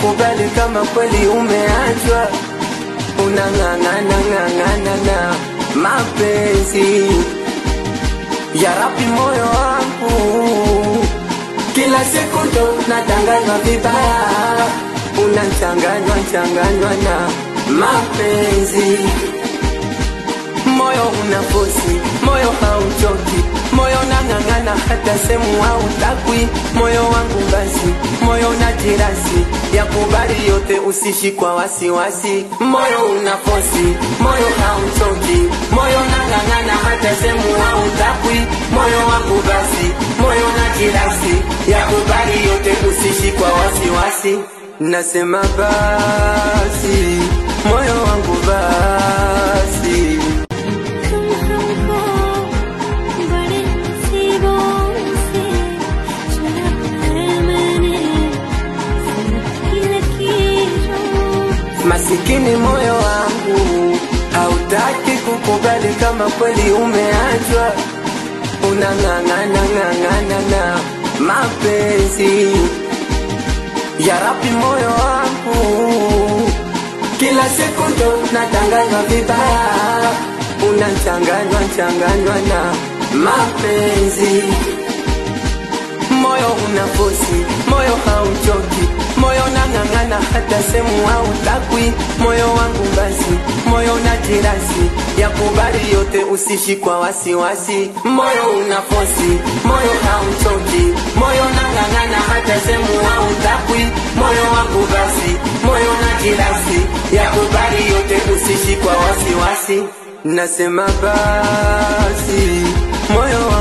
kukubali kama kweli umeachwa, unang'ang'ana ng'ang'ana na mapenzi ya rapi moyo wangu, kila siku ndo natanganywa vibaya, unachanganywa changanywa na mapenzi moyo unafosi, moyo hauchoki, moyo nang'ang'ana hata semu hautakwi, moyo wangu basi, moyo na jirasi ya kubali yote, usishi kwa wasiwasi, moyo unafosi, moyo hauchoki, moyo nang'ang'ana hata semu hautakwi, moyo wangu basi, moyo na jirasi ya kubali yote, usishi kwa wasiwasi, nasema basi, moyo wangu basi बड़े नसीबों से चुना है मैंने की लकीरों Masikini moyo wangu hautaki kukubali kama kweli umeachwa, unang'ang'ana ng'ang'ana na mapenzi ya rapi moyo wangu, kila siku ndo natanganywa vibaya, unachanganywa changanywa na mapenzi moyo unafosi, moyo hauchoki, moyo nang'ang'ana hata semu hautakwi, moyo wangu basi, moyo na jirasi ya kubali yote, usishi kwa wasiwasi, moyo unafosi, moyo hauchoki, moyo nang'ang'ana hata semu hautakwi, moyo wangu basi, moyo na jirasi ya kubali yote, usishi kwa wasiwasi, nasema basi, moyo